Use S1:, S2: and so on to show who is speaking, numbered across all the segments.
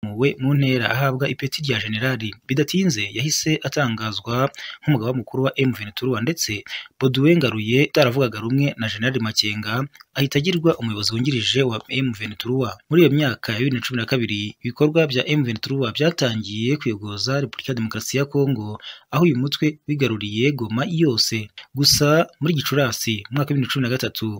S1: yamuwe mu ntera ahabwa ipeti rya jenerali bidatinze yahise atangazwa nk'umugaba mukuru wa M23 ndetse Boudouin Ngaruye utaravugaga rumwe na General Makenga ahita agirwa umuyobozi wungirije wa M23 muri iyo myaka ya 2012 ibikorwa bya M23 byatangiye kuyogoza Repubulika ya Demokarasi ya Kongo aho uyu mutwe wigaruriye Goma yose gusa muri Gicurasi mu mwaka wa 2013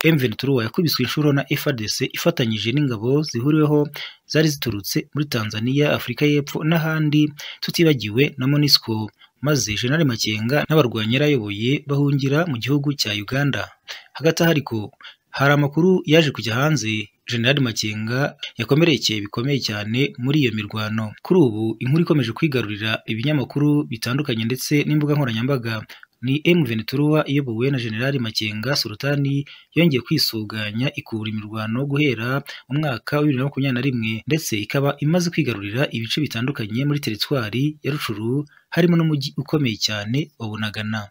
S1: M23 yakubiswe inshuro na FARDC ifatanyije n'ingabo zihuriweho zari ziturutse muri Tanzania, Afurika y'Epfo n'ahandi tutibagiwe na MONUSCO maze General Makenga n'abarwanyi yari ayoboye bahungira mu gihugu cya Uganda hagati aho ariko hari amakuru yaje kujya hanze General Makenga yakomerekeye bikomeye cyane muri iyo mirwano kuri ubu inkuru ikomeje kwigarurira ibinyamakuru bitandukanye ndetse n'imbuga nkoranyambaga ni M23 iyobowe na General Makenga Sultani yongeye kwisuganya ikura imirwano guhera mu mwaka wa 2021 ndetse ikaba imaze kwigarurira ibice bitandukanye muri teritwari ya Rucuru harimo n'umujyi ukomeye cyane wa Bunagana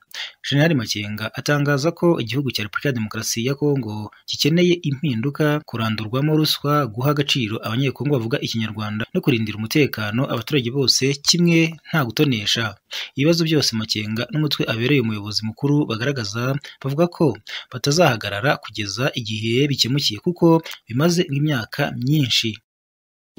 S1: General Makenga atangaza ko igihugu cya Repubulika ya Demokarasi ya Kongo gikeneye impinduka kurandurwamo ruswa guha agaciro abanyekongo bavuga ikinyarwanda no kurindira umutekano abaturage bose kimwe nta gutonesha ibibazo byose Makenga n'umutwe abereye umuyobozi mukuru bagaragaza bavuga ko batazahagarara kugeza igihe bikemukiye kuko bimaze imyaka myinshi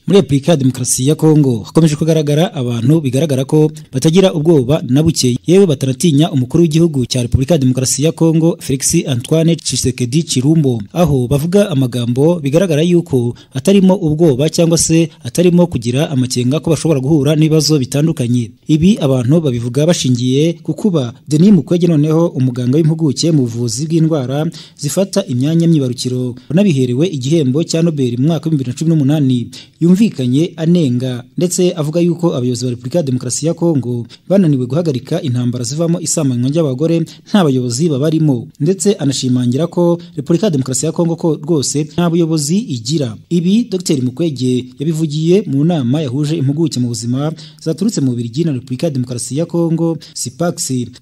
S2: muri repubulika ya demokarasi ya kongo hakomeje kugaragara abantu bigaragara ko batagira ubwoba na buke yewe batanatinya umukuru w'igihugu cya repubulika ya demokarasi ya kongo felix antoine tshisekedi chirumbo aho bavuga amagambo bigaragara yuko atarimo ubwoba cyangwa se atarimo kugira amakenga ko bashobora guhura n'ibibazo bitandukanye ibi abantu babivuga bashingiye ku kuba denis mukwege noneho umuganga w'impuguke mu buvuzi bw'indwara zifata imyanya myibarukiro wanabiherewe igihembo cya nobel mu mwaka w'ibihumbi bibiri na cumi n'umunani yumvikanye anenga ndetse avuga yuko abayobozi ba Repubulika ya Demokarasi ya Kongo bananiwe guhagarika intambara zivamo isamanywa ry'abagore nta bayobozi babarimo ndetse anashimangira ko Repubulika ya Demokarasi ya Kongo ko rwose nta buyobozi igira ibi Dr Mukwege yabivugiye mu nama yahuje impuguke mu buzima zaturutse mu Bubiligi na Repubulika ya Demokarasi ya Kongo SIPAX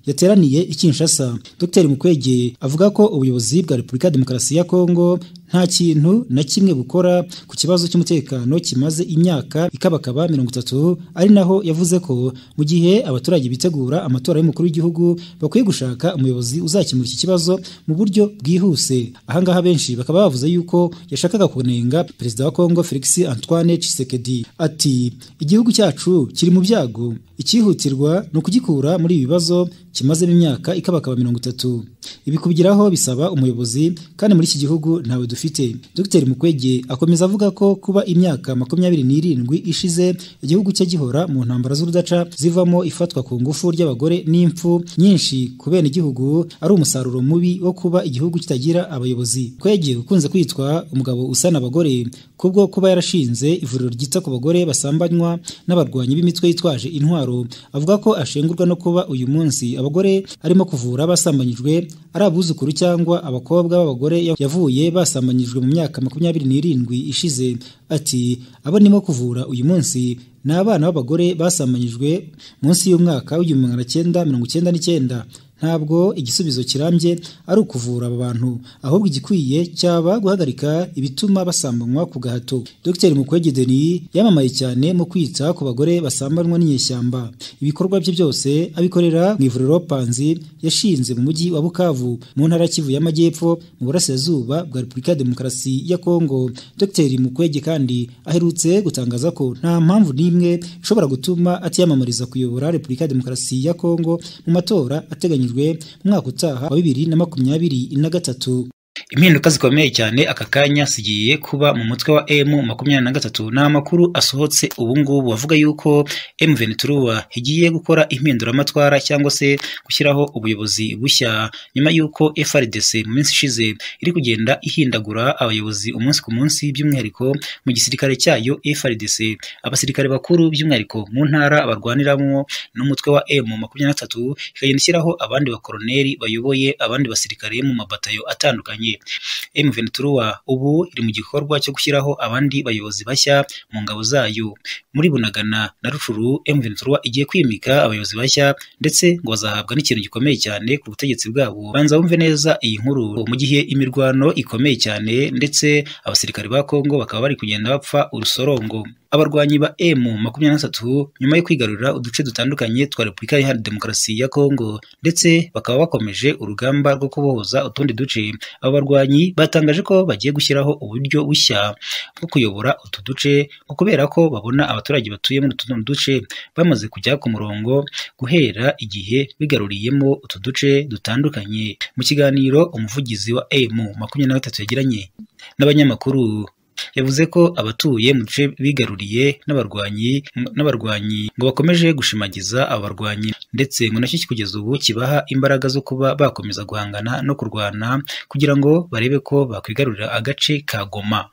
S2: yateraniye i Kinshasa Dr Mukwege avuga ko ubuyobozi bwa Repubulika ya Demokarasi ya Kongo nta kintu na kimwe bukora ku kibazo cy'umutekano kimaze imyaka ikabakaba mirongo itatu ari naho yavuze ko mu gihe abaturage bitegura amatora y'umukuru w'igihugu bakwiye gushaka umuyobozi uzakemura iki kibazo mu buryo bwihuse ahangaha benshi bakaba bavuze yuko yashakaga kunenga perezida wa kongo felix antoine Tshisekedi ati igihugu cyacu kiri mu byago icyihutirwa ni ukugikura muri ibi bibazo kimazemo imyaka ikabakaba mirongo itatu ibi kubigeraho bisaba umuyobozi kandi muri iki gihugu ntawe dufite Dr Mukwege akomeza avuga ko kuba imyaka makumyabiri n'irindwi ishize igihugu cye gihora mu ntambara z'urudaca zivamo ifatwa ku ngufu ry'abagore n'impfu nyinshi ku bene igihugu ari umusaruro mubi wo kuba igihugu kitagira abayobozi Kwege ukunze kwitwa umugabo usana abagore kubwo kuba yarashinze ivuriro ryita ku bagore basambanywa n'abarwanyi b'imitwe yitwaje intwaro avuga ko ashengurwa no kuba uyu munsi abagore arimo kuvura basambanyijwe ari abuzukuru cyangwa abakobwa b'abagore yavuye basambanyijwe mu myaka makumyabiri n'irindwi ishize ati abo nimo kuvura uyu munsi ni abana b'abagore basambanyijwe munsi y'umwaka w'igihumbi magana cyenda mirongo icyenda n'icyenda ntabwo igisubizo kirambye ari ukuvura aba bantu ahubwo igikwiye cyaba guhagarika ibituma basambanywa ku gahato Dr Mukwege Denis yamamaye cyane mu kwita ku bagore basambanywa n'inyeshyamba ibikorwa bye byose abikorera mu ivuriro Panzi yashinze mu mujyi wa Bukavu mu ntara Kivu y'Amajyepfo mu burasirazuba bwa Repubulika ya Demokarasi ya Kongo Dr Mukwege kandi aherutse gutangaza ko nta mpamvu n'imwe ishobora gutuma atiyamamariza kuyobora Repubulika ya Demokarasi ya Kongo mu matora ateganyijwe umwaka utaha wa bibiri na makumyabiri na gatatu
S1: impinduka zikomeye cyane aka kanya zigiye kuba mu mutwe wa M makumyabiri na gatatu ni amakuru asohotse ubungubu avuga yuko M23 igiye gukora impinduramatwara cyangwa se gushyiraho ubuyobozi bushya nyuma y'uko FRDC mu minsi ishize iri kugenda ihindagura abayobozi umunsi ku munsi by'umwihariko mu gisirikare cyayo FRDC abasirikare bakuru by'umwihariko mu ntara barwaniramo n'umutwe wa M makumyabiri na gatatu ikagenda ishyiraho abandi bakoroneri bayoboye abandi basirikare mu mabatayo atandukanye M23 ubu iri mu gikorwa cyo gushyiraho abandi bayobozi bashya mu ngabo zayo muri Bunagana na Rucuru M23 igiye kwimika abayobozi bashya ndetse ngo bazahabwa n'ikintu gikomeye cyane ku butegetsi bwabo banza bumve neza iyi nkuru mu gihe imirwano ikomeye cyane ndetse abasirikare ba Kongo bakaba bari kugenda bapfa urusorongo
S2: abarwanyi ba M makumyabiri na batatu nyuma yo kwigarurira uduce dutandukanye twa Repubulika Iharanira Demokarasi ya Kongo ndetse bakaba bakomeje urugamba rwo kubohoza utundi duce aba barwanyi batangaje ko bagiye gushyiraho uburyo bushya bwo kuyobora utu duce ngo kubera ko babona abaturage batuye muri utu duce bamaze kujya ku murongo guhera igihe bigaruriyemo utu duce dutandukanye mu kiganiro umuvugizi wa M makumyabiri na gatatu yagiranye n'abanyamakuru yavuze ko abatuye mu duce bigaruriye n'abarwanyi n'abarwanyi ngo bakomeje gushimagiza abarwanyi ndetse ngo nacyo kugeza ubu kibaha imbaraga zo kuba bakomeza guhangana no kurwana kugira ngo barebe ko bakwigarurira agace ka Goma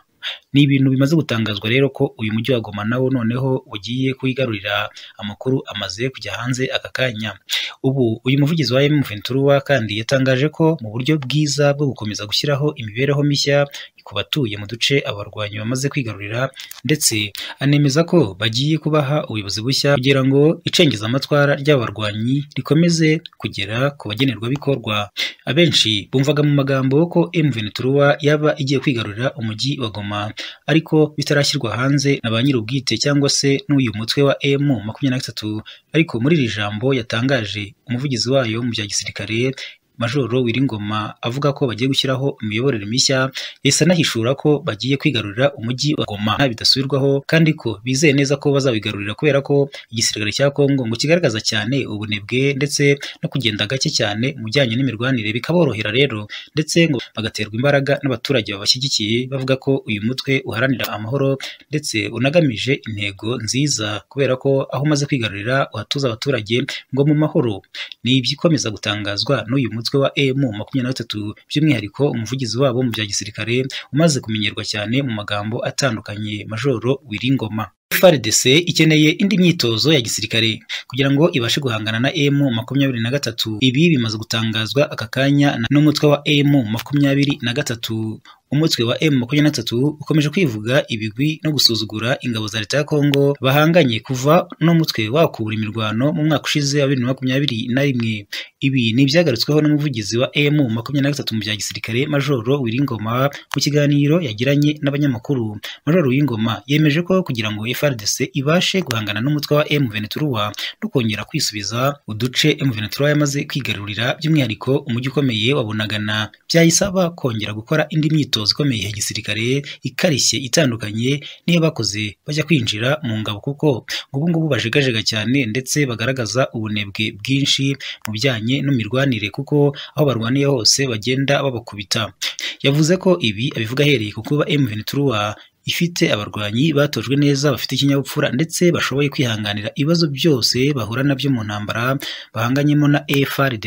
S2: ni ibintu bimaze gutangazwa rero ko uyu mujyi wa Goma nawo noneho ugiye kuyigarurira amakuru amaze kujya hanze aka kanya ubu uyu muvugizi wa M23 kandi yatangaje ko mu buryo bwiza bwo gukomeza gushyiraho imibereho mishya ku batuye mu duce abarwanyi bamaze kwigarurira ndetse anemeza ko bagiye kubaha ubuyobozi bushya kugira ngo icengezamatwara ry'abarwanyi rikomeze kugera ku bagenerwabikorwa abenshi bumvaga mu magambo ko M23 yaba igiye kwigarurira umujyi wa Goma ariko bitarashyirwa hanze na ba nyir'ubwite cyangwa se n'uyu mutwe wa M makumyabiri na gatatu ariko muri iri jambo yatangaje umuvugizi wayo mu bya gisirikare Majoro Wiringoma avuga ko bagiye gushyiraho imiyoborere mishya yahise anahishura ko bagiye kwigarurira umujyi wa Goma bidasubirwaho kandi ko bizeye neza ko bazawigarurira kubera ko igisirikare cya Kongo ngo kigaragaza cyane ubunebwe ndetse no kugenda gake cyane mu bijyanye n'imirwanire bikaborohera rero ndetse ngo bagaterwa imbaraga n'abaturage babashyigikiye bavuga ko uyu mutwe uharanira amahoro ndetse unagamije intego nziza kubera ko aho umaze kwigarurira uhatuza abaturage ngo mu mahoro ni iby'ikomeza gutangazwa n'uyu mutwe umutwe wa M makumyabiri na gatatu by'umwihariko umuvugizi wabo mu bya gisirikare umaze kumenyerwa cyane mu magambo atandukanye Majoro Wiringoma FARDC ikeneye indi myitozo ya gisirikare kugira ngo ibashe guhangana na M makumyabiri na gatatu ibi bimaze gutangazwa aka kanya n'umutwe wa M makumyabiri na gatatu umutwe wa M23 ukomeje kwivuga ibigwi no gusuzugura ingabo za leta ya Kongo bahanganye kuva no mutwe wakubura imirwano mu mwaka ushize wa 2021 ibi ni ibyagarutsweho n'umuvugizi wa M23 mu bya gisirikare Majoro Wiringoma mu kiganiro yagiranye n'abanyamakuru Majoro Wiringoma yemeje ko kugira ngo FARDC ibashe guhangana n'umutwe wa M23 no kongera kwisubiza uduce M23 yamaze kwigarurira by'umwihariko umujyi ukomeye wa Bunagana byayisaba kongera gukora indi myitozo imyitozo ikomeye ya gisirikare ikarishye itandukanye niyo bakoze bajya kwinjira mu ngabo kuko ubu ngubu bajegajega cyane ndetse bagaragaza ubunebwe bwinshi mu bijyanye n'imirwanire kuko aho barwaniye hose bagenda babakubita yavuze ko ibi abivuga ahereye ku kuba M23 ifite abarwanyi batojwe neza bafite ikinyabupfura ndetse bashoboye kwihanganira ibibazo byose bahura nabyo mu ntambara bahanganyemo na FARDC